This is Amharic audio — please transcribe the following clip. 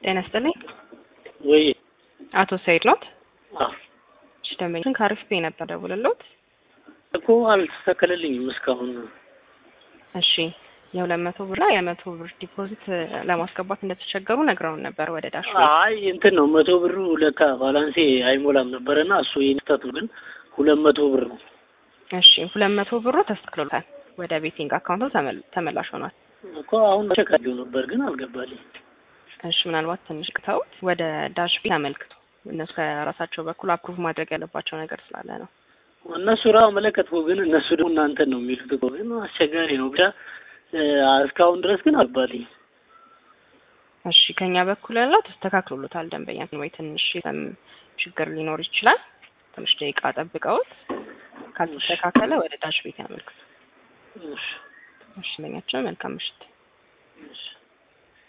ጤና ይስጥልኝ። ወይ አቶ ሰይድ ኖት? አዎ እሺ፣ ደንበኛችን ከአሪፍ ፔ ነበር ደውልሎት። እኮ አልተስተካከለልኝም እስካሁን። እሺ የሁለት መቶ ብር እና የመቶ ብር ዲፖዚት ለማስገባት እንደተቸገሩ ነግረውን ነበር ወደ ዳሽ አይ እንትን ነው መቶ ብሩ ለካ ባላንሴ አይሞላም ነበረና እሱ የስተት ነው፣ ግን ሁለት መቶ ብር ነው። እሺ ሁለት መቶ ብሩ ተስተካክሎታል። ወደ ቤቲንግ አካውንቱ ተመል- ተመላሽ ሆኗል። እኮ አሁን ቸካየው ነበር ግን አልገባልኝ። እሺ ምናልባት ትንሽ ቅተውት ወደ ዳሽ ቤት አመልክቱ። እነሱ ከራሳቸው በኩል አፕሩቭ ማድረግ ያለባቸው ነገር ስላለ ነው። እነሱ ራ መለከትኩ፣ ግን እነሱ ደግሞ እናንተን ነው የሚሉት እኮ ግን አስቸጋሪ ነው። ብቻ እስካሁን ድረስ ግን አልገባልኝ። እሺ ከኛ በኩል ያለው ተስተካክሎሎታል። ደንበኛ ወይ ትንሽ የሰም ችግር ሊኖር ይችላል። ትንሽ ደቂቃ ጠብቀውት ካልተስተካከለ ወደ ዳሽ ቤት ያመልክቱ። እሺ እሺ ደንበኛችን መልካም ምሽት። እሺ